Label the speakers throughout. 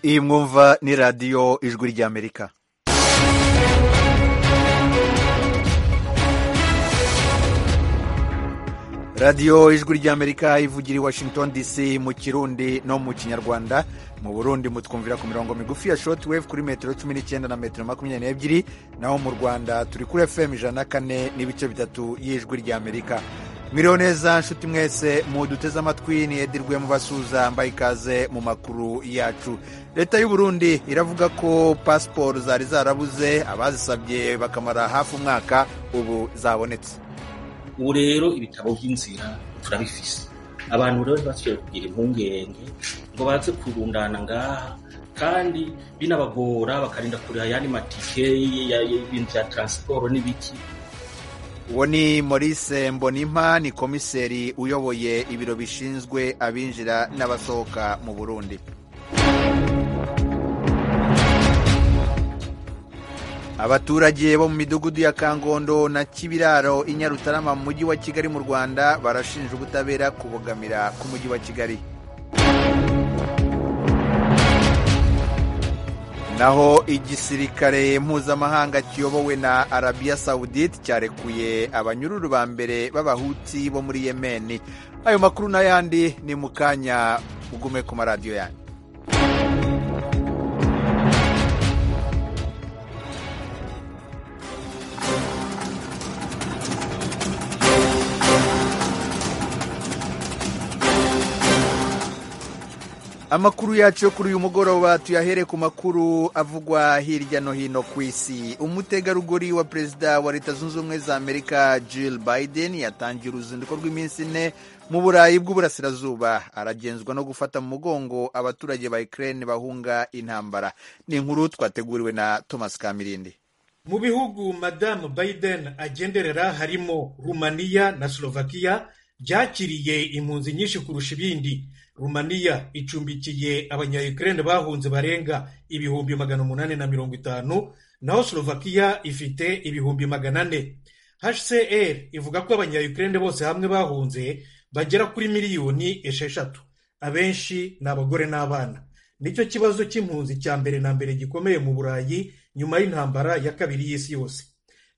Speaker 1: iyi mwumva ni radiyo ijwi ry'amerika radiyo ijwi ry'amerika ivugira i washington dc mu kirundi no mu kinyarwanda mu burundi mutwumvira ku mirongo migufi ya shoti wevu kuri metero cumi n'icyenda na metero makumyabiri n'ebyiri naho mu rwanda turi kuri fm ijana na kane n'ibice bitatu y'ijwi ry'amerika mwiriwe neza nshuti mwese muduteze amatwi ni edirwe mubasuza mbaye ikaze mu makuru yacu leta y'u burundi iravuga ko pasiporo zari zarabuze abazisabye bakamara hafi umwaka ubu zabonetse
Speaker 2: ubu rero ibitabo by'inzira turabifise abantu rero ntibasubiye kugira impungenge ngo baze kurundana ngaha kandi binabagora bakarinda kuriha ayandi matike y'ibintu bya taransiporo n'ibiki
Speaker 1: uwo ni maurice mbonimpa ni komiseri uyoboye ibiro bishinzwe abinjira n'abasohoka mu burundi abaturage bo mu midugudu ya kangondo na kibiraro i nyarutarama mu mujyi wa kigali mu rwanda barashinja ubutabera kubogamira k'umujyi wa kigali naho igisirikare mpuzamahanga kiyobowe na arabiya sawudite cyarekuye abanyururu ba mbere b'abahuti bo muri yemeni ayo makuru n'ayandi ni mu kanya ugume ku maradiyo yanyu amakuru yacu yo kuri uyu mugoroba tuyahere ku makuru avugwa hirya no hino ku isi umutegarugori wa perezida wa leta zunze ubumwe za amerika jill biden yatangiye uruzinduko rw'iminsi ine mu burayi bw'uburasirazuba aragenzwa no gufata mu mugongo abaturage ba ukraine bahunga intambara ni inkuru twateguriwe na thomas kamirindi
Speaker 3: mu bihugu madamu biden agenderera harimo rumaniya na slovakia byakiriye impunzi nyinshi kurusha ibindi rumaniya icumbikiye abanyayukurene bahunze barenga ibihumbi magana umunani na mirongo itanu naho slovakia ifite ibihumbi magana ane hcr ivuga ko abanyayukurene bose hamwe bahunze bagera kuri miliyoni esheshatu abenshi ni abagore n'abana nicyo kibazo cy'impunzi cya mbere na mbere gikomeye mu burayi nyuma y'intambara ya kabiri y'isi yose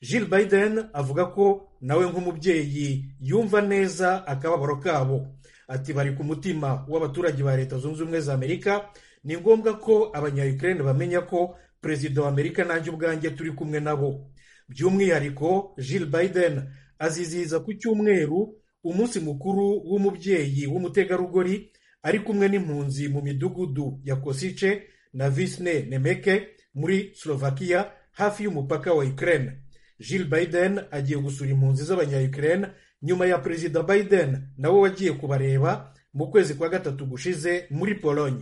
Speaker 3: Jill Biden avuga ko nawe nk'umubyeyi yumva neza akababaro kabo ati bari ku mutima w'abaturage ba leta zunze ubumwe za amerika ni ngombwa ko abanyayukurene bamenya ko perezida wa amerika nanjye ubwanjye turi kumwe nabo by'umwihariko Jill Biden azizihiza ku cyumweru umunsi mukuru w'umubyeyi w'umutegarugori ari kumwe n'impunzi mu midugudu ya kosice na visne nemeke muri slovakia hafi y'umupaka wa ukraine Jill Biden agiye gusura impunzi z'abanyayukurene nyuma ya perezida Biden nawe wagiye kubareba mu kwezi kwa gatatu gushize muri Pologne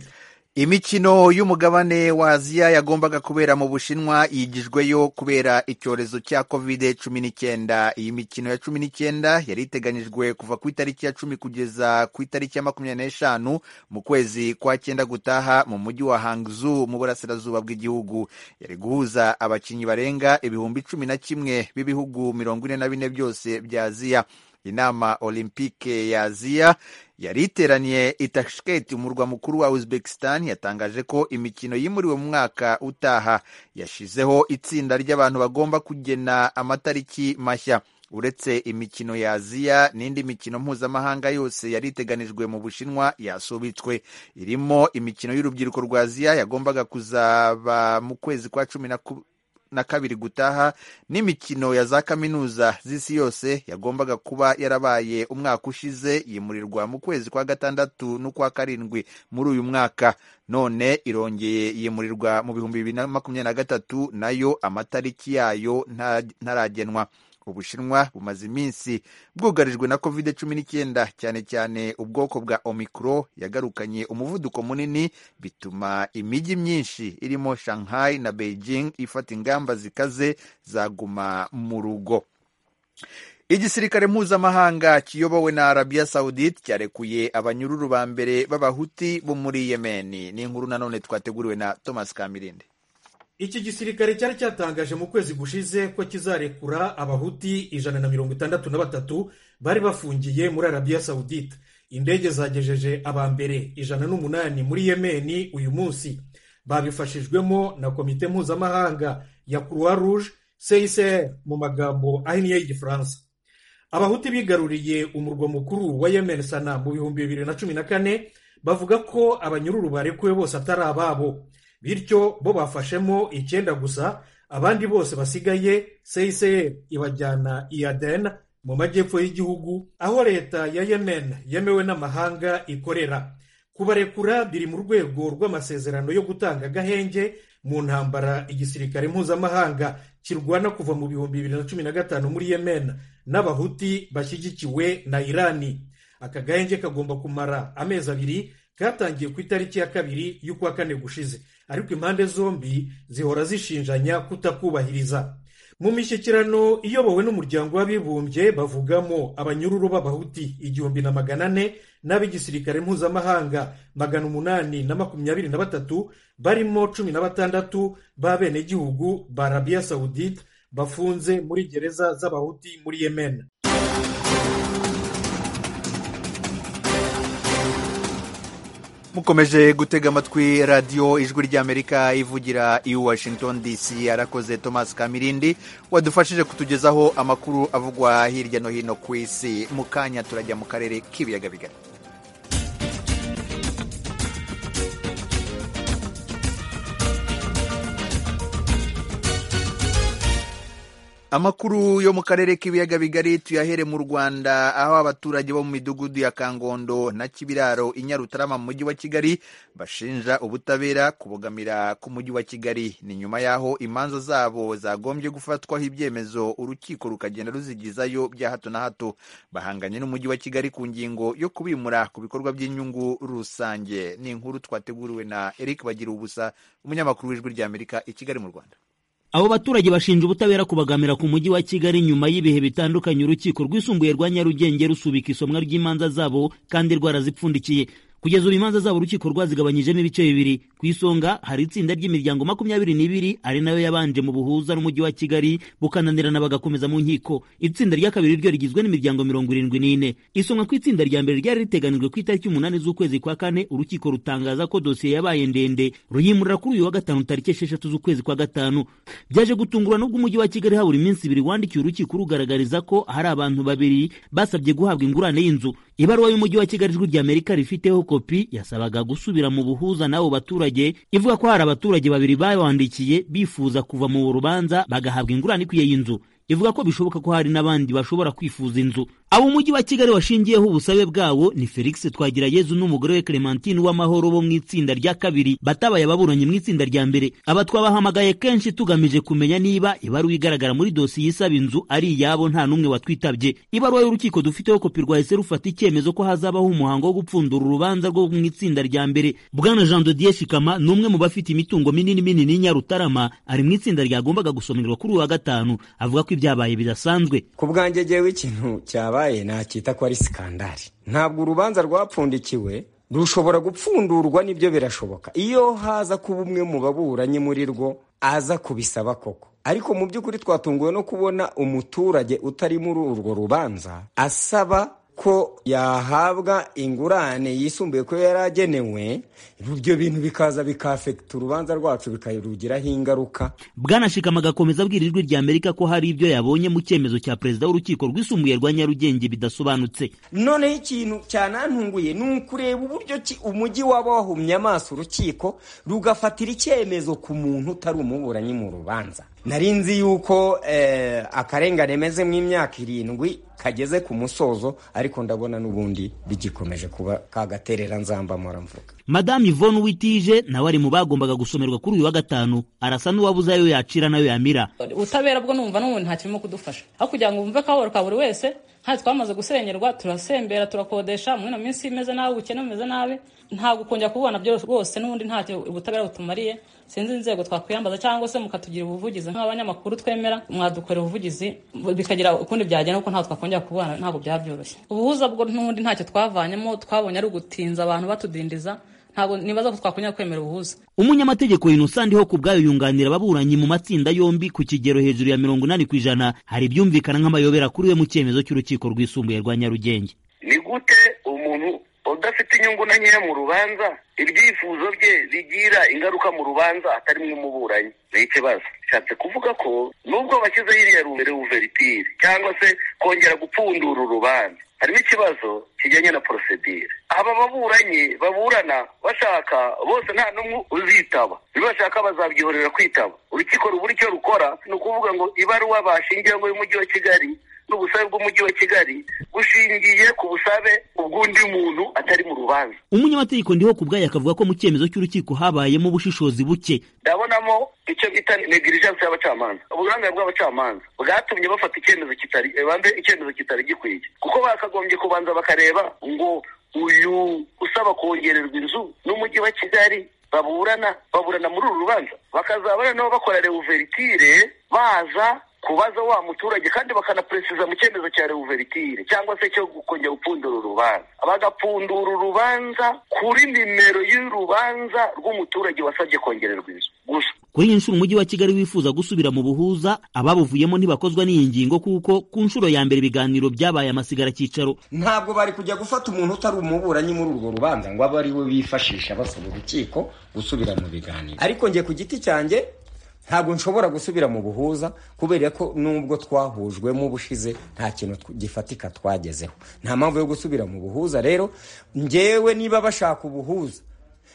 Speaker 1: imikino y'umugabane wa aziya yagombaga kubera mu bushinwa yigijweyo kubera icyorezo cya covid cumi n'icyenda iyi mikino ya cumi n'icyenda yari iteganyijwe kuva ku itariki ya cumi kugeza ku itariki ya makumyabiri n'eshanu mu kwezi kwa cyenda gutaha mu mujyi wa hangzu mu burasirazuba bw'igihugu yari guhuza abakinnyi barenga ibihumbi cumi na kimwe b'ibihugu mirongo ine na bine byose bya aziya inama olympique ya aziya yari iteraniye i tashkent umurwa mukuru wa uzbekistan yatangaje ko imikino yimuriwe mu mwaka utaha yashizeho itsinda ry'abantu bagomba kugena amatariki mashya uretse imikino ya aziya n'indi mikino mpuzamahanga yose yari iteganijwe mu bushinwa yasubitswe irimo imikino y'urubyiruko rwa aziya yagombaga kuzaba mu kwezi kwa cumi na na kabiri gutaha n'imikino ya za kaminuza z'isi yose yagombaga kuba yarabaye umwaka ushize yimurirwa mu kwezi kwa gatandatu n'ukwa karindwi muri uyu mwaka none irongeye yimurirwa mu bihumbi bibiri na makumyabiri na gatatu nayo amatariki yayo ntaragenwa ubushinwa bumaze iminsi bwugarijwe na covid cumi n'icyenda cyane cyane ubwoko bwa omicro yagarukanye umuvuduko munini bituma imijyi myinshi irimo shanghai na beijing ifata ingamba zikaze zaguma mu rugo igisirikare mpuzamahanga kiyobowe na arabiya sawudite cyarekuye abanyururu ba mbere b'abahuti bo muri yemeni ni inkuru nanone twateguriwe na thomas kamirinde
Speaker 3: iki gisirikare cyari cyatangaje mu kwezi gushize ko kizarekura abahuti ijana na mirongo itandatu na batatu bari bafungiye muri arabiya sawudite indege zagejeje aba mbere ijana n'umunani muri yemeni uyu munsi babifashijwemo na komite mpuzamahanga ya croix rouge csr mu magambo ahinnye y'igifaransa abahuti bigaruriye umurwa mukuru wa yemen sana mu bihumbi bibiri na cumi na kane bavuga ko abanyururu barekuwe bose atari ababo bityo bo bafashemo icyenda gusa abandi bose basigaye csr ibajyana i aden mu majyepfo y'igihugu aho leta ya yemen yemewe n'amahanga ikorera kubarekura biri mu rwego rw'amasezerano yo gutanga agahenge mu ntambara igisirikare mpuzamahanga kirwana kuva mu bihumbi bibiri na cumi na gatanu muri yemen n'abahuti bashyigikiwe na irani aka gahenge kagomba kumara amezi abiri katangiye ku itariki ya kabiri y'ukwa kane gushize ariko impande zombi zihora zishinjanya kutakubahiriza mu mishyikirano iyobowe n'umuryango w'abibumbye bavugamo abanyururu b'abahuti igihumbi na magana ane n'ab'igisirikare mpuzamahanga magana umunani na makumyabiri na batatu barimo cumi na batandatu b'abenegihugu ba arabiya sawudite bafunze muri gereza z'abahuti muri yemen
Speaker 1: mukomeje gutega amatwi radiyo ijwi ry'amerika ivugira i washington dc arakoze thomas kamirindi wadufashije kutugezaho amakuru avugwa hirya no hino ku isi mu kanya turajya mu karere k'ibiyaga bigari amakuru yo mu karere k'ibiyaga bigari tuyahere mu rwanda aho abaturage bo mu midugudu ya kangondo na kibiraro i nyarutarama mu mujyi wa kigali bashinja ubutabera kubogamira k'umujyi wa kigali ni nyuma y'aho imanza zabo zagombye gufatwaho ibyemezo urukiko rukagenda ruzigizayo bya hato na hato bahanganye n'umujyi wa kigali ku ngingo yo kubimura ku bikorwa by'inyungu rusange ni inkuru twateguriwe na eric bagira ubusa umunyamakuru w'ijwi ry'amerika i kigali mu rwanda
Speaker 4: abo baturage bashinja ubutabera kubagamira ku mujyi wa kigali nyuma y'ibihe bitandukanye urukiko rwisumbuye rwa nyarugenge rusubika isomwa ry'imanza zabo kandi rwarazipfundikiye kugeza ubu imanza zabo urukiko rwazigabanyijemo ibice bibiri ku isonga hari itsinda ry'imiryango makumyabiri n'ibiri ari nayo yabanje mu buhuza n'umujyi wa kigali bukananirana bagakomeza mu nkiko itsinda rya kabiri ryo rigizwe n'imiryango mirongo irindwi n'ine isomwa ku itsinda rya mbere ryari riteganijwe ku itariki umunani z'ukwezi kwa kane urukiko rutangaza ko dosiye yabaye ndende ruyimurira kuri uyu wa gatanu tariki esheshatu z'ukwezi kwa gatanu byaje gutungurwa n'ubwo umujyi wa kigali habura iminsi ibiri wandikiye urukiko rugaragariza ko hari abantu babiri basabye guhabwa ingurane y'inzu ibaruwa y'umujyi wa kigali ijwi ry'amerika rifiteho kopi yasabaga gusubira mu buhuza n'abo baturage ivuga ko hari abaturage babiri babandikiye bifuza kuva mu rubanza bagahabwa ingurane ikwiye y'inzu ivuga ko bishoboka ko hari n'abandi bashobora kwifuza inzu abo umujyi wa kigali washingiyeho ubusabe bwabo ni felix twagirayezu n'umugore we clementine w'amahoro bo mu itsinda rya kabiri batabaye ababuranyi mu itsinda rya mbere aba twabahamagaye kenshi tugamije kumenya niba ibaruwa igaragara muri dosiye isaba inzu ari iyabo nta n'umwe watwitabye ibaruwa y'urukiko dufiteho kopi rwahise rufata icyemezo ko hazabaho umuhango wo gupfundura urubanza rwo mu itsinda rya mbere bwana jean dodier shikama ni umwe mu bafite imitungo minini minini nyarutarama ari mu itsinda ryagombaga gusomerwa kuri uwa gatanu avuga ko ibyabaye bidasanzwe
Speaker 5: ku bwanjye jyewe ikintu cyabaye nacyita ko ari sikandari ntabwo urubanza rwapfundikiwe rushobora gupfundurwa n'ibyo birashoboka iyo haza kuba umwe mu baburanyi muri rwo aza kubisaba koko ariko mu by'ukuri twatunguwe no kubona umuturage utari muri urwo rubanza asaba ko yahabwa ingurane yisumbuye ko yari agenewe ibyo bintu bikaza bikafekita urubanza rwacu bikarugiraho ingaruka
Speaker 4: bwanashikama agakomeza abwira ijwi rya amerika ko hari ibyo yabonye mu cyemezo cya perezida w'urukiko rwisumbuye rwa nyarugenge bidasobanutse
Speaker 5: noneho ikintu cyanantunguye ni ukureba uburyo umujyi waba wahumye amaso urukiko rugafatira icyemezo ku muntu utari umuburanyi mu rubanza nari nzi yuko akarengane meze mu imyaka irindwi kageze ku musozo ariko ndabona n'ubundi bigikomeje kuba kagaterera nzamba mvuga
Speaker 4: madamu Yvonne Witije nawe ari mu bagombaga gusomerwa kuri uyu wa gatanu arasa n'uwabuze ayo yacira nayo yamira
Speaker 6: ubutabera bwo numva n'umuntu nta kirimo kudufasha aho kugira ngo wumve akababaro ka buri wese hasi twamaze gusenyerwa turasembera turakodesha muri ino minsi imeze nabi ubukene bumeze nabi ntabwo ukongera kubona byo rwose n'ubundi ntacyo ubutabera butumariye sinzi inzego twakwiyambaza cyangwa se mukatugira ubuvugizi nk'abanyamakuru twemera mwadukorera ubuvugizi bikagira ukundi byagenda kuko ntabwo twakongera kubana ntabwo byabyoroshye ubuhuza bwo n'ubundi ntacyo twavanyemo twabonye ari ugutinza abantu batudindiza ntabwo nibaza ko twakongera kwemera ubuhuza
Speaker 4: umunyamategeko innocent ndiho ku bwayo yunganira ababuranyi mu matsinda yombi ku kigero hejuru ya mirongo inani ku ijana hari ibyumvikana nk'amayobera kuri we mu cyemezo cy'urukiko rwisumbuye rwa nyarugenge
Speaker 7: ni gute umuntu udafite inyungu na nkeya mu rubanza ibyifuzo bye bigira ingaruka mu rubanza atari mw'umuburanyi ni ikibazo bishatse kuvuga ko nubwo bashyizeho iriya rubere uveritire cyangwa se kongera gupfundura urubanza harimo ikibazo kijyanye na porosedire aba baburanyi baburana bashaka bose nta n'umwe uzitaba ibyo bashaka bazabyihorera kwitaba urukiko rubura icyo rukora ni ukuvuga ngo ibaruwa bashingiyeho y'umujyi wa kigali n'ubusabe bw'umujyi wa kigali bushingiye ku busabe ubw'undi muntu atari mu rubanza
Speaker 4: umunyamategeko ndiho ku bwayo akavuga ko mu cyemezo cy'urukiko habayemo ubushishozi buke
Speaker 7: ndabonamo icyo bita negligence y'abacamanza uburamya bw'abacamanza bwatumye bafata icyemezo kitari bambe icyemezo kitari gikwiye kuko bakagombye kubanza bakareba ngo uyu usaba kongererwa inzu n'umujyi wa kigali baburana baburana muri uru rubanza bakazabana nabo bakora reuveritire baza kubaza wa muturage kandi bakanaperesiza mu cyemezo cya reuveritire cyangwa se cyo kongera gupfundura urubanza bagapfundura urubanza kuri nimero y'urubanza rw'umuturage wasabye kongererwa inzu gusa
Speaker 4: kuri iyi nshuro umujyi wa kigali wifuza gusubira mu buhuza ababuvuyemo ntibakozwa n'iyi ngingo kuko ku nshuro ya mbere ibiganiro byabaye amasigara cyicaro
Speaker 5: ntabwo bari kujya gufata umuntu utari umuburanyi muri urwo rubanza ngo abe ari we bifashisha basaba urukiko gusubira mu biganiro ariko njye ku giti cyanjye ntabwo nshobora gusubira mu buhuza kubera ko nubwo twahujwemo ubushize nta kintu gifatika twagezeho nta mpamvu yo gusubira mu buhuza rero ngewe niba bashaka ubuhuza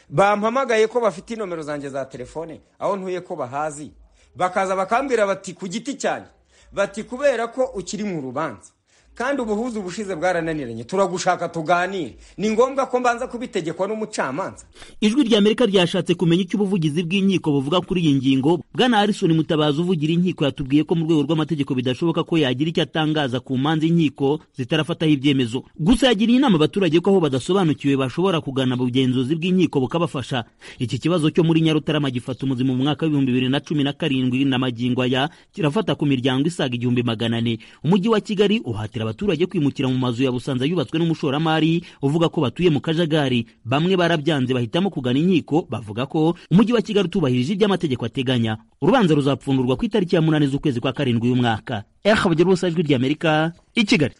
Speaker 5: bampamagaye ko bafite inomero zanjye za telefone aho ntuye ko bahazi bakaza bakambwira bati ku giti cyanjye bati kubera ko ukiri mu rubanza kandi ubuhuza ubushize bwarananiranye turagushaka tuganire ni ngombwa ko mbanza kubitegekwa n'umucamanza
Speaker 4: ijwi rya amerika ryashatse kumenya icyo ubuvugizi bw'inkiko buvuga kuri iyi ngingo bwana harrison mutabazi uvugira inkiko yatubwiye ko mu rwego rw'amategeko bidashoboka ko yagira icyo atangaza ku manza inkiko zitarafataho ibyemezo gusa yagiriye inama abaturage ko aho badasobanukiwe bashobora kugana ubugenzuzi bw'inkiko bukabafasha iki kibazo cyo muri nyarutarama gifata umuzima mu mwaka w'ibihumbi bibiri na cumi na karindwi na magingo aya kirafata ku miryango isaga igihumbi magana ane umujyi wa kigali uhatira abaturage kwimukira mu mazu ya Busanza yubatswe n'umushoramari uvuga ko batuye mu kajagari bamwe barabyanze bahitamo kugana inkiko bavuga ko umujyi wa Kigali utubahirije iby'amategeko ateganya urubanza ruzapfundurwa ku itariki ya munani z'ukwezi kwa karindwi y'umwaka ehabugira ubusa ijwi rya Amerika i Kigali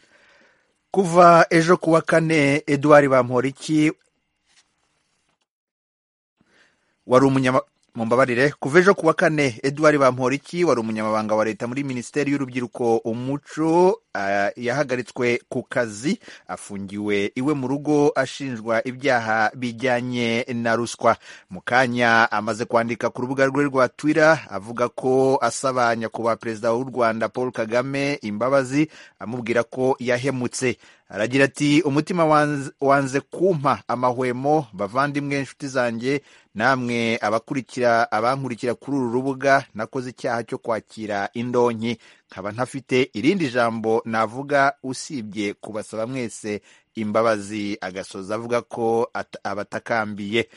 Speaker 1: kuva ejo ku wa kane eduard bamporiki wari umunyama mumbabarire kuva ejo ku wa kane eduard bamporiki wari umunyamabanga wa leta muri minisiteri y'urubyiruko umuco uh, yahagaritswe ku kazi afungiwe iwe mu rugo ashinjwa ibyaha bijyanye na ruswa mu kanya amaze kwandika ku rubuga rwe rwa twitter avuga ko asaba nyakubahwa perezida w'u rwanda paul kagame imbabazi amubwira ko yahemutse aragira ati umutima wanze, wanze kumpa amahwemo bavandimwe inshuti zanjye namwe abakurikira abankurikira kuri uru rubuga nakoze icyaha cyo kwakira indonke nkaba ntafite irindi jambo navuga usibye kubasaba mwese imbabazi agasoza avuga ko abatakambiye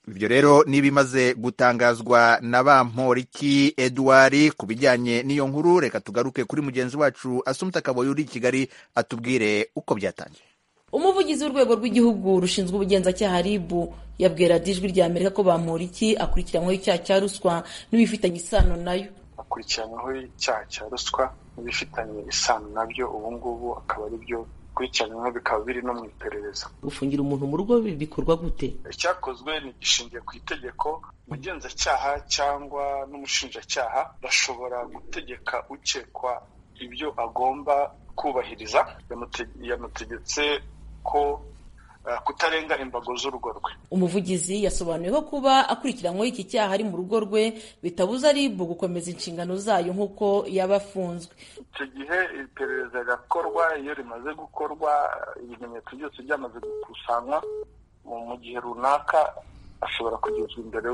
Speaker 1: ibyo rero n'ibimaze gutangazwa na bamporiki eduard ku bijyanye n'iyo nkuru reka tugaruke kuri mugenzi wacu asumta kaboyi uri i kigali atubwire uko byatangiye
Speaker 8: umuvugizi w'urwego rw'igihugu rushinzwe ubugenzacyaha ribu yabwira ijwi rya amerika ko bamporiki akurikiranyweho icyaha cya ruswa n'ibifitanye isano nayo
Speaker 9: akurikiranyweho icyaha cya ruswa n'ibifitanye isano nabyo ubu ngubu akaba ari byo bikurikiranyweho bikaba biri no mu iperereza
Speaker 8: gufungira umuntu mu rugo bikorwa gute
Speaker 9: icyakozwe ni gishingiye ku itegeko umugenzacyaha cyangwa n'umushinjacyaha bashobora gutegeka ukekwa ibyo agomba kubahiriza yamutegetse ko kutarenga imbago z'urugo rwe
Speaker 8: umuvugizi yasobanuyeho kuba akurikiranyweho iki cyaha ari mu rugo rwe bitabuza ribu gukomeza inshingano zayo nk'uko yaba afunzwe
Speaker 9: icyo gihe iperereza rirakorwa iyo rimaze gukorwa ibimenyetso byose byamaze gukusanywa mu gihe runaka ashobora kugezwa imbere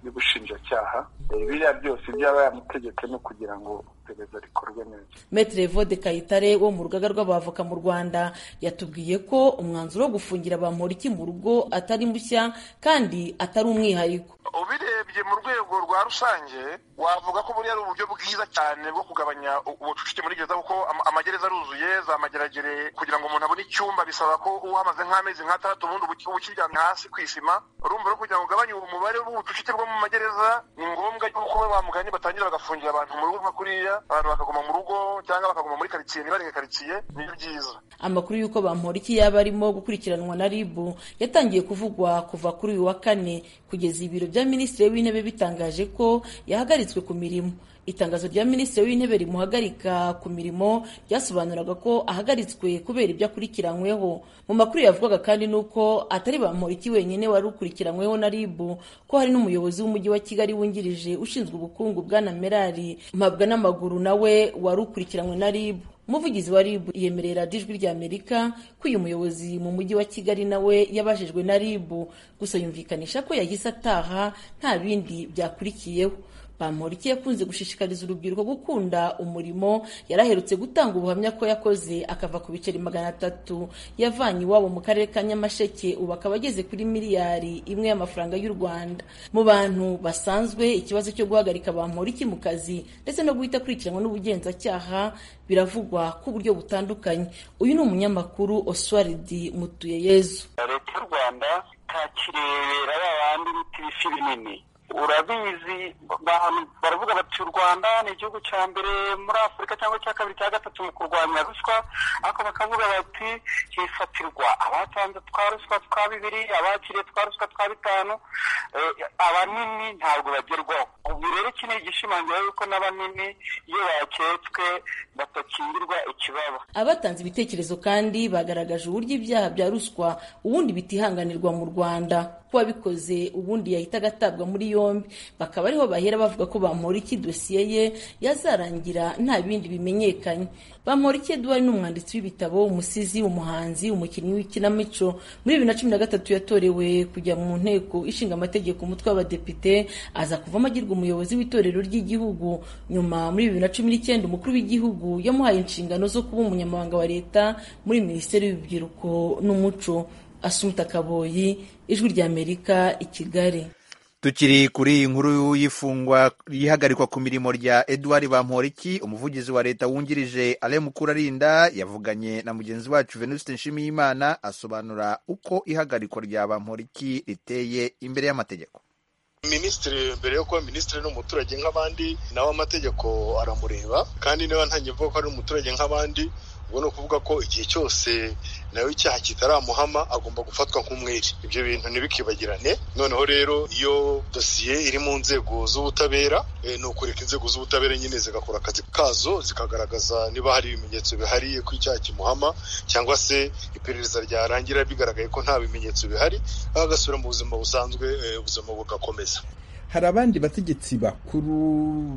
Speaker 9: y'ubushinjacyaha biriya byose byaba yamutegetse no kugira ngo iperereza rikorwe neza
Speaker 8: metere vode kayitare wo mu rugaga rw'abavoka mu rwanda yatubwiye ko umwanzuro wo gufungira bamporiki mu rugo atari mushya kandi atari umwihariko
Speaker 9: ubirebye mu rwego rwa rusange wavuga ko buriya ari uburyo bwiza cyane bwo kugabanya ubucucike muri gereza kuko amagereza aruzuye za mageragere kugira ngo umuntu abone icyumba bisaba ko uhamaze nk'amezi nk'atandatu ubundi ukiryamye hasi ku isima urumva rero kugira ngo ugabanye umubare w'ubucucike bwo mu magereza ni ngombwa yuko ba mugani batangira bagafungira abantu mu rugo nka kuriya abantu bakaguma mu rugo cyangwa bakaguma muri karitsiye ntibareke karitsiye nibyo byiza
Speaker 8: amakuru y'uko bamporiki yaba arimo gukurikiranwa na ribu yatangiye kuvugwa kuva kuri uyu wa kane kugeza ibiro bya minisitiri w'intebe bitangaje ko yahagaritswe ku mirimo itangazo rya minisitiri w'intebe rimuhagarika ku mirimo ryasobanuraga ko ahagaritswe kubera ibyo akurikiranyweho mu makuru yavugaga kandi ni uko atari bamporiki wenyine wari ukurikiranyweho na ribu ko hari n'umuyobozi w'umujyi wa kigali wungirije ushinzwe ubukungu bwana merari mpabwa n'amaguru nawe wari ukurikiranywe na ribu umuvugizi wa rib yemerera ijwi rya amerika ko uyu muyobozi mu mujyi wa kigali nawe yabajijwe na rib gusa yumvikanisha ko yahise ataha nta bindi byakurikiyeho bamporiki yakunze gushishikariza urubyiruko gukunda umurimo yari aherutse gutanga ubuhamya ko yakoze akava ku biceri magana atatu yavanye iwabo mu karere ka nyamasheke ubu akaba ageze kuri miliyari imwe y'amafaranga y'u rwanda mu bantu basanzwe ikibazo cyo guhagarika bamporiki mu kazi ndetse no guhita akurikiranwa n'ubugenzacyaha biravugwa ku buryo butandukanye uyu ni umunyamakuru oswaridi mutuyeyezu
Speaker 10: leta y'u rwanda itakirebera ba bandi biti bifi binini urabizi baravuga bati u rwanda ni igihugu cya mbere muri afurika cyangwa cya kabiri cya gatatu mu kurwanya ruswa ariko bakavuga bati hifatirwa abatanze twa ruswa twa bibiri abakiriye twa ruswa twa bitanu abanini ntabwo bagerwaho ubu rero iki ni igishimangira yuko n'abanini iyo baketswe batakingirwa ikibaba
Speaker 8: abatanze ibitekerezo kandi bagaragaje uburyo ibyaha bya ruswa ubundi bitihanganirwa mu rwanda wabikoze ubundi yahita agatabwa muri yombi bakaba ariho bahera bavuga ko bamporiki dosiye ye yazarangira nta bindi bimenyekanye bamporiki Edouard ni umwanditsi w'ibitabo umusizi umuhanzi umukinnyi w'ikinamico muri bibiri na cumi na gatatu yatorewe kujya mu nteko ishinga amategeko umutwe w'abadepite aza kuvamo agirwa umuyobozi w'itorero ry'igihugu nyuma muri bibiri na cumi n'icyenda umukuru w'igihugu yamuhaye inshingano zo kuba umunyamabanga wa leta muri minisiteri y'urubyiruko n'umuco asumta kaboyi ijwi ry'amerika i kigali
Speaker 1: tukiri kuri iyi nkuru y'ifungwa y'ihagarikwa ku mirimo rya edouard bamporiki umuvugizi wa leta wungirije ale mukurarinda yavuganye na mugenzi wacu venuste nshimiyimana asobanura uko ihagarikwa rya bamporiki riteye imbere y'amategeko
Speaker 11: minisitiri mbere yo kuba minisitiri ni umuturage nk'abandi nawe amategeko aramureba kandi niba ntangiye mvuga ko ari umuturage nk'abandi ubwo ni ukuvuga ko igihe cyose nawe icyaha kitaramuhama agomba gufatwa nk'umwere ibyo bintu ntibikibagirane noneho rero iyo dosiye iri mu nzego z'ubutabera ni ukureka inzego z'ubutabera nyine zigakora akazi kazo zikagaragaza niba hari ibimenyetso bihariye ko icyaha kimuhama cyangwa se iperereza ryarangira bigaragaye ko nta bimenyetso bihari agasubira mu buzima busanzwe ubuzima bugakomeza
Speaker 12: hari abandi bategetsi bakuru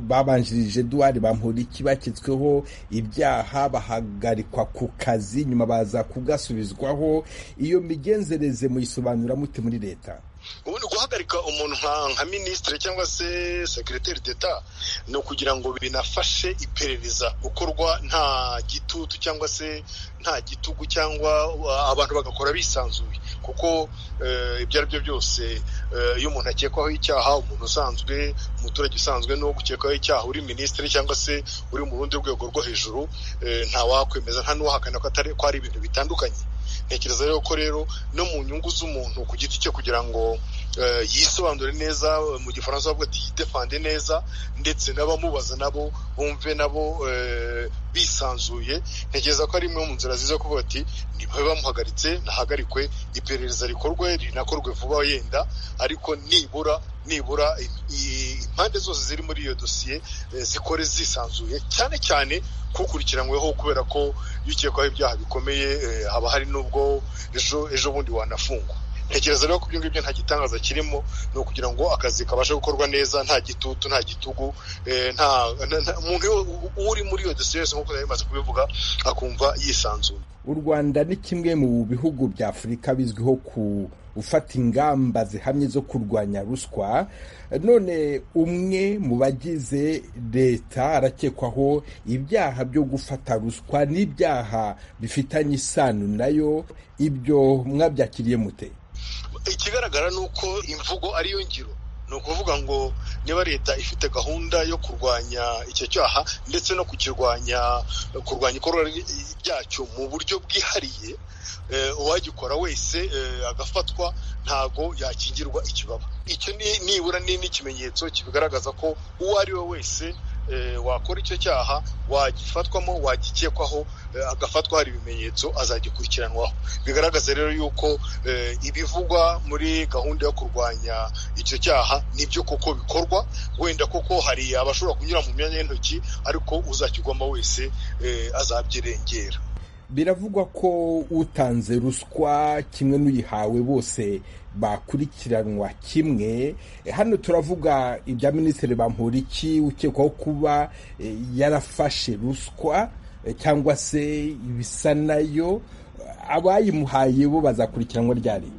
Speaker 12: babanjirije duwari bamporiki baketsweho ibyaha bahagarikwa ku kazi nyuma baza kugasubizwaho iyo migenzereze muyisobanura mute muri leta
Speaker 11: ubu ni guhagarika umuntu nka minisitiri cyangwa se sekiriteri d'eta ni ukugira ngo binafashe iperereza gukorwa nta gitutu cyangwa se nta gitugu cyangwa abantu bagakora bisanzuye kuko ibyo ari byo byose iyo umuntu akekwaho icyaha umuntu usanzwe umuturage usanzwe n'uwo gukekwaho icyaha uri minisitiri cyangwa se uri mu rundi rwego rwo hejuru ntawakwemeza nta n'uwahakana ko ari ibintu bitandukanye ntekereza rero ko rero no mu nyungu z'umuntu ku giti cye kugira ngo yisobanure neza mu gifaransa bavuga ati yidefande neza ndetse n'abamubaza nabo bumve nabo bisanzuye ntekereza ko ari imwe mu nzira ziza kuvuga ati ntibabe bamuhagaritse nahagarikwe iperereza rikorwe rinakorwe vuba yenda ariko nibura nibura impande zose ziri muri iyo dosiye zikore zisanzuye cyane cyane kukurikiranyweho kubera ko iyo ukekwaho ibyaha bikomeye haba hari n'ubwo ejo ejo bundi wanafungwa ntekereza rero ko ibyo ngibyo nta gitangaza kirimo ni ukugira ngo akazi kabashe gukorwa neza nta gitutu nta gitugu nta umuntu uri muri iyo dosiye yose nk'uko bimaze kubivuga akumva yisanzuye
Speaker 12: u rwanda ni kimwe mu bihugu bya afurika bizwiho ku gufata ingamba zihamye zo kurwanya ruswa none umwe mu bagize leta arakekwaho ibyaha byo gufata ruswa n'ibyaha bifitanye isano nayo ibyo mwabyakiriye mute
Speaker 11: ikigaragara ni uko imvugo ariyo ngiro ni ukuvuga ngo niba leta ifite gahunda yo kurwanya icyo cyaha ndetse no kukirwanya kurwanya ikorwa ryacyo mu buryo bwihariye uwagikora wese agafatwa ntago yakingirwa ikibaba icyo nibura ni n'ikimenyetso kibigaragaza ko uwo ari we wese wakora icyo cyaha wagifatwamo wagikekwaho eh, agafatwa hari ibimenyetso azagikurikiranwaho bigaragaza rero yuko eh, ibivugwa muri gahunda yo kurwanya icyo cyaha nibyo koko bikorwa wenda koko hari abashobora kunyura mu myanya y'intoki ariko uzakigwamo wese eh, azabyirengera
Speaker 12: biravugwa ko utanze ruswa kimwe n'uyihawe bose bakurikiranwa kimwe Eh, hano turavuga ibya minisitiri bamporiki ukekwaho kuba eh, yarafashe ruswa eh, cyangwa se ibisa nayo abayimuhaye bo bazakurikiranwa ryari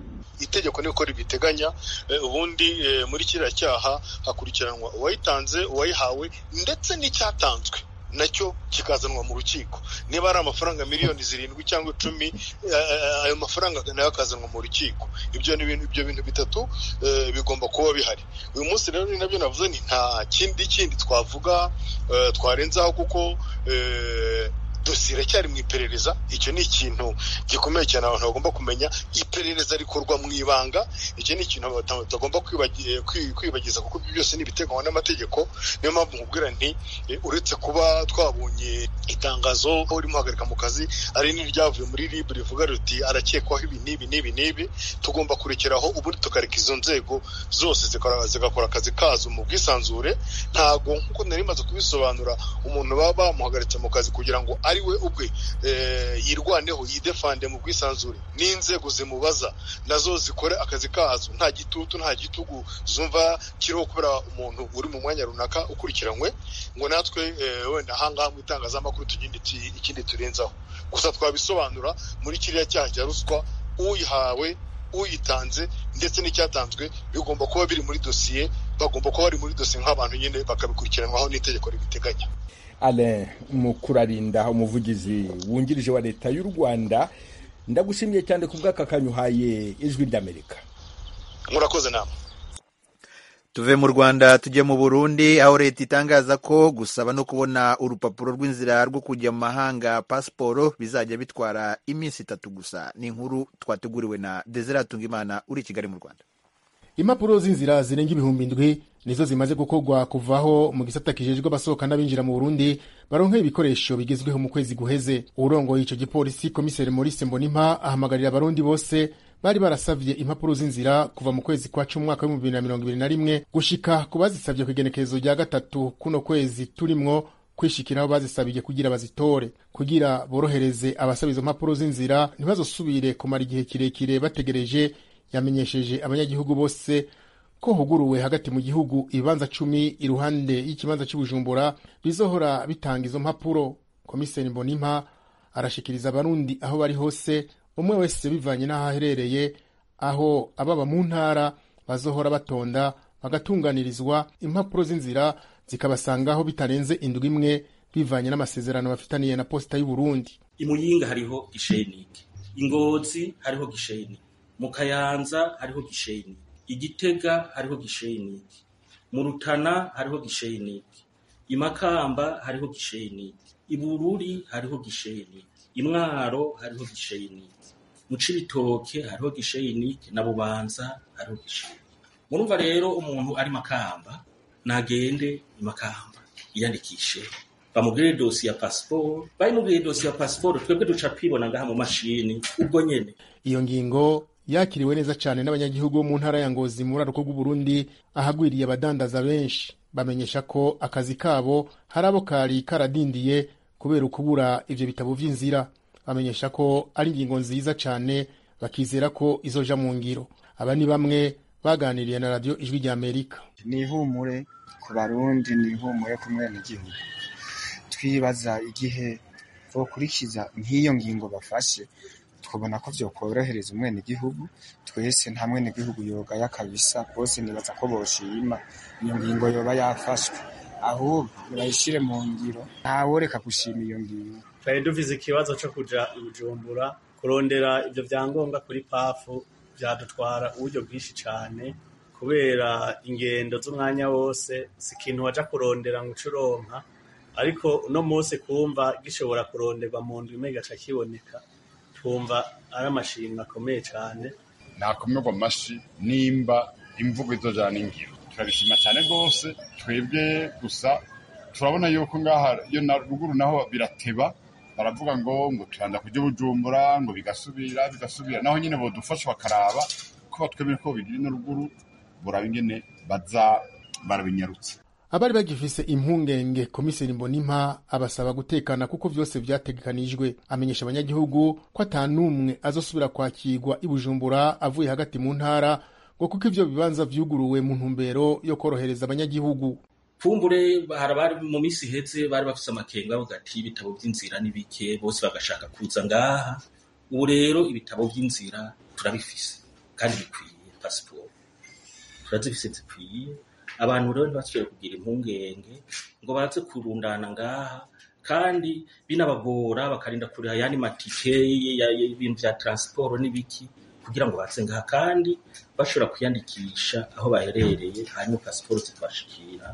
Speaker 11: itegeko niko ribiteganya eh, ubundi eh, muri kiriya cyaha hakurikiranwa uwayitanze uwayihawe ndetse n'icyatanzwe nacyo kikazanwa mu rukiko niba ari amafaranga miliyoni zirindwi cyangwa icumi eh, ayo mafaranga nayo akazanwa mu rukiko ibyo ni ibintu ibyo bintu bitatu eh, bigomba kuba bihari uyu munsi rero ni nabyo navuze ni nta kindi kindi twavuga eh, twarenzaho kuko eh, dosiye iracyari mu iperereza icyo ni ikintu gikomeye cyane abantu bagomba kumenya iperereza rikorwa mu ibanga icyo ni ikintu abantu batagomba kwibagi- kwi- kwibagiza kuko ibyo byose ni ibiteganywa n'amategeko niyo mpamvu nkubwira nti eh, uretse kuba twabonye itangazo aho rimuhagarika mu kazi ari n'iryavuye muri rib rivuga riti arakekwaho ibi n'ibi n'ibi n'ibi tugomba kurekeraho ubundi tukareka izo nzego zose zikora- zigakora akazi kazo mu bwisanzure ntago nk'uko nari maze kubisobanura umuntu baba bamuhagaritse mu kazi kugira ngo ari we ubwe eh, yirwaneho yidefande mu bwisanzure n'inzego zimubaza nazo zikore akazi kazo nta gitutu nta gitugu zumva kiriho kubera umuntu uri mu mwanya runaka ukurikiranywe ngo natwe eh, wenda ahangaha mu itangazamakuru tugende tu- ikindi turenzaho gusa twabisobanura muri kiriya cyaha cya ruswa uyihawe uyitanze ndetse n'icyatanzwe bigomba kuba biri muri dosiye bagomba kuba bari muri dosiye nk'abantu nyine bakabikurikiranwaho n'itegeko ribiteganya
Speaker 12: alain mukurarinda umuvugizi wungirije wa leta y'u rwanda ndagushimiye cyane ku bw'aka kanyu uhaye ijwi ry'amerika
Speaker 11: murakoze nama
Speaker 1: tuve mu rwanda tujye mu burundi aho leta itangaza ko gusaba no kubona urupapuro rw'inzira rwo kujya mu mahanga pasiporo bizajya bitwara iminsi itatu gusa ni inkuru twateguriwe na desire tungimana uri i kigali mu rwanda
Speaker 13: impapuro z'inzira zirenga ibihumbi indwi nizo zimaze gukorwa kuvaho mu gisata kijejwe abasohoka n'abinjira mu burundi baronka ibikoresho bigezweho mu kwezi guheze urongoye ico gipolisi komiseri maurice mbonimpa ahamagarira abarundi bose bari barasavye impapuro z'inzira kuva mu kwezi kwa cumi umwaka w'ibihumbi bibiri na mirongo ibiri na rimwe gushika ku bazisavye ku igenekerezo rya gatatu kuno kwezi turimwo kwishikiraho bazisabije kugira bazitore kugira borohereze abasaba izo mpapuro z'inzira ntibazosubire kumara igihe kirekire bategereje yamenyesheje abanyagihugu bose ko huguruwe hagati mu gihugu ibibanza cumi iruhande y'ikibanza cy'ubujumbura bizohora bitanga izo mpapuro komiseri mbonimpa arashikiriza abarundi aho bari hose umwe wese bivanye n'aho aherereye aho ababa mu ntara bazohora batonda bagatunganirizwa impapuro z'inzira zikabasangaho bitarenze indwi imwe bivanye n'amasezerano bafitaniye na posita y'uburundi
Speaker 2: imuyinga hariho gisheningi ingozi hariho gisheni mu kayanza hariho gisheni igitega hariho gisheni mu rutana hariho gisheni imakamba hariho gisheni ibururi hariho gisheni imwaro hariho gisheni mu cibitoke hariho gisheni na bubanza hariho gisheni murumva rero umuntu ari makamba nagende imakamba yiyandikishe bamubwire dosiye ya pasiporo bayimubwire dosiye ya pasiporo twebwe duca twibona ngaha mu mashini ubwo nyene
Speaker 13: iyo ngingo yakiriwe neza cyane n'abanyagihugu bo mu ntara ya ngozi muri rwaruka rw'uburundi ahagwiriye abadandaza benshi bamenyesha ko akazi kabo hari abo kari karadindiye kubera ukubura ibyo bitabo by'inzira bamenyesha ko ari ingingo nziza cyane bakizera ko izoja mu ngiro aba ni bamwe baganiriye na radiyo ijwi rya amerika
Speaker 14: ni ihumure ku barundi ni ihumure ku mwenegihugu twibaza igihe bokurikiza nk'iyo ngingo bafashe twabona ko byokorohereza umwenegihugu twese nta mwenegihugu yogaya kabisa bose nibaza ko boshima iyo ngingo yoba yafashwe ahubwo bayishyire mu ngiro ntaworeka gushima iyo ngingo
Speaker 15: twari duvize ikibazo cyo kuja i bujumbura kurondera ibyo byangombwa kuri pafu byadutwara uburyo bwinshi cyane kubera ingendo z'umwanya wose si ikintu waja kurondera ngo uce uronka ariko uno munsi kumva gishobora kuronderwa mu ndwi imwe gaca kiboneka twumva ari amashimwe akomeye cyane
Speaker 16: nakomerwa amashyi nimba imvugo izojana n'ingiro turabishima cyane rwose twebwe gusa turabona yuko ngaha iyo na ruguru naho birateba baravuga ngo ngo turanda kujya bujumbura ngo bigasubira bigasubira naho nyine bodufasha bakaraba ko twemere ko bigira ino ruguru buraba ingene baza barabinyarutse
Speaker 13: abari bagifise impungenge komiseri mbonimpa abasaba gutekana kuko vyose vyategekanijwe amenyesha abanyagihugu ko ata n'umwe azosubira kwakirwa i bujumbura avuye hagati mu ntara ngo kuko ivyo bibanza vyuguruwe mu ntumbero yo korohereza abanyagihugu
Speaker 2: kumbure hari abari mu minsi iheze bari bafise amakenga bavuga ati ibitabo by'inzira ni bike bose bagashaka kuza ngaha ubu rero ibitabo by'inzira turabifise kandi bikwiye pasiporo turazifise zikwiye abantu rero ntibasubiye kugira impungenge ngo baze kurundana ngaha kandi binabagora bakarinda kuriha ayandi matike ya- ya- y'ibintu bya taransiporo n'ibiki kugira ngo baze ngaha kandi bashobora kwiyandikisha aho baherereye hanyuma pasiporo zikabashikira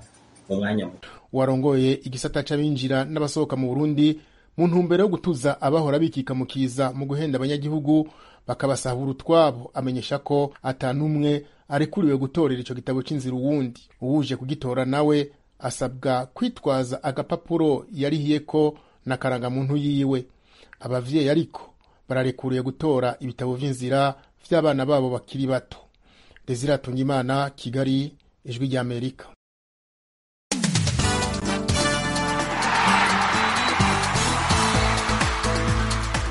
Speaker 2: mu mwanya muto
Speaker 13: warongoye igisata c'abinjira n'abasohoka mu burundi mu ntumbero yo gutuza abahora bikikamukiza mu guhenda abanyagihugu bakabasahura utwabo amenyesha ko ata n'umwe arekuriwe gutorera ico gitabo c'inzira uwundi uwuje kugitora nawe asabwa kwitwaza agapapuro yarihiyeko n'akarangamuntu yiwe abavyeyi ariko bararekuriwe gutora ibitabo vy'inzira vy'abana babo bakiri bato desire Tungimana kigali ijwi ry'amerika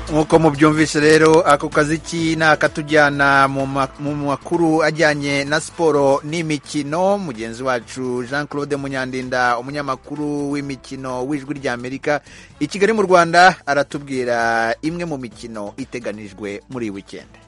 Speaker 1: nk'uko mubyumvise rero ako kaziki ni akatujyana mu ma- mu makuru ajyanye na siporo n'imikino mugenzi wacu jean claude munyandinda umunyamakuru w'imikino w'ijwi ry'amerika i kigali mu rwanda aratubwira imwe mu mikino iteganijwe muri iyi wikendi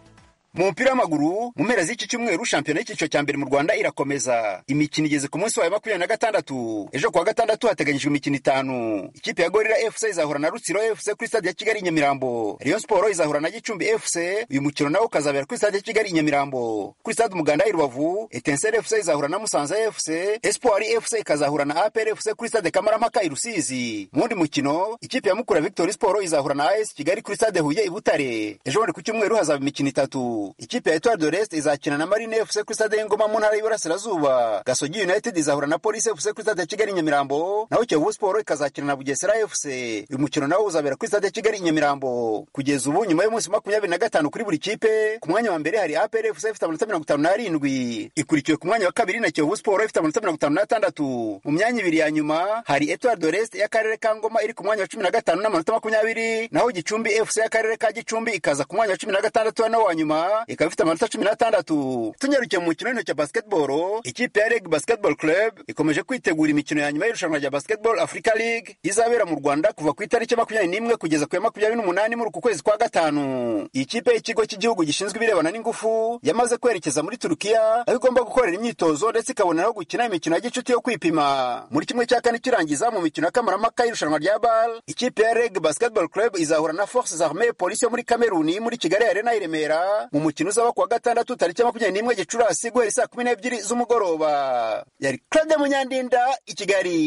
Speaker 17: mu mupira w'amaguru mu mpera z'iki cyumweru shampiyona y'icyiciro cya mbere mu rwanda irakomeza imikino igeze ku munsi wa makumyabiri na gatandatu ejo kuwa gatandatu hateganyijwe imikino itanu ikipe ya gorira fc izahura na rutsiro fc kuri stade ya kigali i nyamirambo rayon siporo izahura na gicumbi fc uyu mukino nawo ukazabera kuri stade ya kigali i nyamirambo kuri stade umuganda i rubavu etenseri fc izahura na musanze fc espoir fc ikazahura na apr fc kuri stade kamarampaka i rusizi mu wundi mukino ikipe ya mukura victory siporo izahura na as kigali kuri stade huye i butare ejo bundi ku cyumweru hazaba imikino itatu ikipe ya etoile de reste izakina na marine fc kuri stade y'ingoma mu ntara y'iburasirazuba gasogi united izahura na polisi fc kuri stade ya kigali i nyamirambo naho kiyovu siporo ikazakina na bugesera fc uyu mukino nawo uzabera kuri stade ya kigali i nyamirambo kugeza ubu nyuma y'umunsi wa makumyabiri na gatanu kuri buri kipe ku mwanya wa mbere hari apr fc ifite amanota mirongo itanu n'arindwi ikurikiwe ku mwanya wa kabiri na kiyovu siporo ifite amanota mirongo itanu n'atandatu mu myanya ibiri ya nyuma hari etoile de reste y'akarere ka ngoma iri ku mwanya wa cumi na gatanu n'amanota makumyabiri naho gicumbi fc y'akarere ka gicumbi ikaza ku mwanya wa cumi na gatandatu wa nawo wa nyuma ikaba ifite amanota cumi n'atandatu tunyarukiye mu mukino w'intoki ya basketball ikipe ya reg basketball club ikomeje kwitegura imikino ya nyuma y'irushanwa rya basketball africa league izabera mu rwanda kuva ku itariki ya makumyabiri n'imwe kugeza ku ya makumyabiri n'umunani muri uku kwezi kwa gatanu iyi kipe y'ikigo cy'igihugu gishinzwe ibirebana n'ingufu yamaze kwerekeza muri turukiya aho igomba gukorera imyitozo ndetse ikabona aho gukina imikino ya gicuti yo kwipima muri kimwe cya kane kirangiza mu mikino ya kamarampaka y'irushanwa rya bal ikipe ya reg basketball club izahura na forces armee polisi yo muri kameruni muri kigali arena i remera mu mukino uzaba kuwa gatandatu tariki ya makumyabiri n'imwe gicurasi guhera saa kumi n'ebyiri z'umugoroba yari claude munyandinda i kigali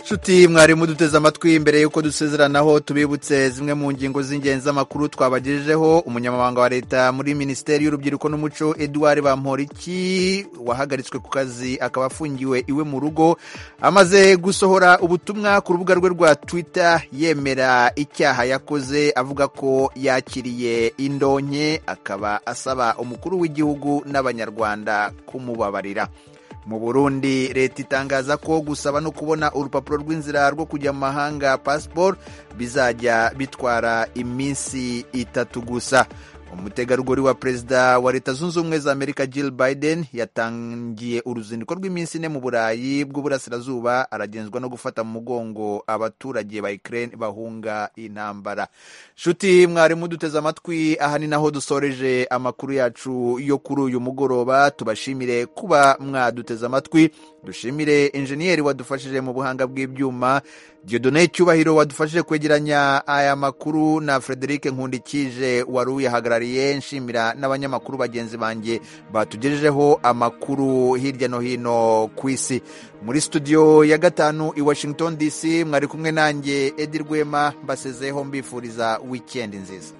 Speaker 1: nshuti mwari muduteze amatwi mbere y'uko dusezeranaho tubibutse zimwe mu ngingo z'ingenzi z'amakuru twabagejejeho umunyamabanga wa leta muri minisiteri y'urubyiruko n'umuco eduard bamporiki wahagaritswe ku kazi akaba afungiwe iwe mu rugo amaze gusohora ubutumwa ku rubuga rwe rwa twitter yemera icyaha yakoze avuga ko yakiriye indonke akaba asaba umukuru w'igihugu n'abanyarwanda kumubabarira mu burundi leta itangaza ko gusaba no kubona urupapuro rw'inzira rwo kujya mu mahanga pasiporo bizajya bitwara iminsi itatu gusa umutegarugori wa perezida wa leta zunze ubumwe za amerika jill biden yatangiye uruzinduko rw'iminsi ine mu burayi bw'uburasirazuba aragenzwa no gufata mu mugongo abaturage ba ukraine bahunga intambara nshuti mwari muduteze amatwi aha ni naho dusoreje amakuru yacu yo kuri uyu mugoroba tubashimire kuba mwaduteze amatwi dushimire injeniyeri wadufashije mu buhanga bw'ibyuma diodone cyubahiro wadufashije kwegeranya aya makuru na frederic nkundikije wari uyahagarariye nshimira n'abanyamakuru bagenzi banjye batugejejeho amakuru hirya no hino ku isi muri studio ya gatanu i washington dc mwari kumwe nanjye edi rwema mbasezeho mbifuriza wikendi nziza